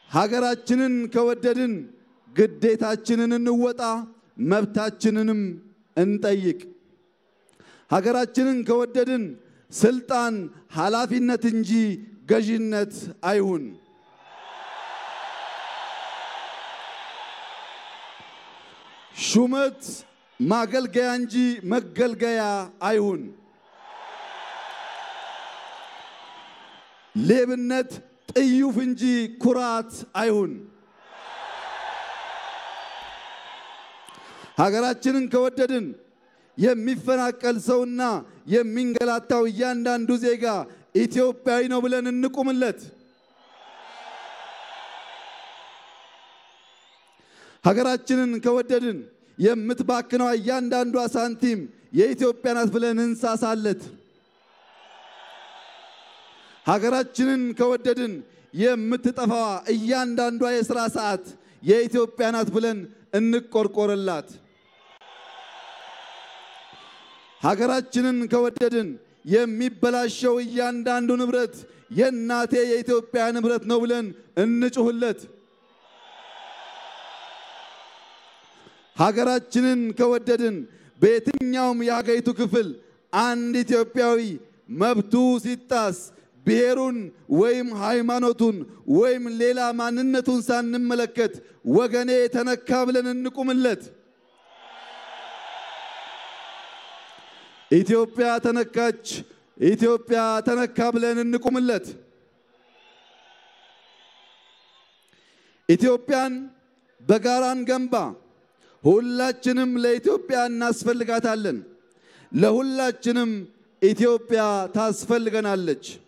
ሀገራችንን ከወደድን ግዴታችንን እንወጣ፣ መብታችንንም እንጠይቅ። ሀገራችንን ከወደድን ስልጣን ኃላፊነት እንጂ ገዥነት አይሁን። ሹመት ማገልገያ እንጂ መገልገያ አይሁን። ሌብነት ጥዩፍ እንጂ ኩራት አይሁን። ሀገራችንን ከወደድን የሚፈናቀል ሰውና የሚንገላታው እያንዳንዱ ዜጋ ኢትዮጵያዊ ነው ብለን እንቁምለት። ሀገራችንን ከወደድን የምትባክነው እያንዳንዷ ሳንቲም የኢትዮጵያ ናት ብለን እንሳሳለት። ሀገራችንን ከወደድን የምትጠፋዋ እያንዳንዷ የሥራ ሰዓት የኢትዮጵያ ናት ብለን እንቆርቆርላት። ሀገራችንን ከወደድን የሚበላሸው እያንዳንዱ ንብረት የእናቴ የኢትዮጵያ ንብረት ነው ብለን እንጩህለት። ሀገራችንን ከወደድን በየትኛውም የሀገሪቱ ክፍል አንድ ኢትዮጵያዊ መብቱ ሲጣስ ብሔሩን ወይም ሃይማኖቱን ወይም ሌላ ማንነቱን ሳንመለከት ወገኔ ተነካ ብለን እንቁምለት። ኢትዮጵያ ተነካች፣ ኢትዮጵያ ተነካ ብለን እንቁምለት። ኢትዮጵያን በጋራን ገንባ። ሁላችንም ለኢትዮጵያ እናስፈልጋታለን። ለሁላችንም ኢትዮጵያ ታስፈልገናለች።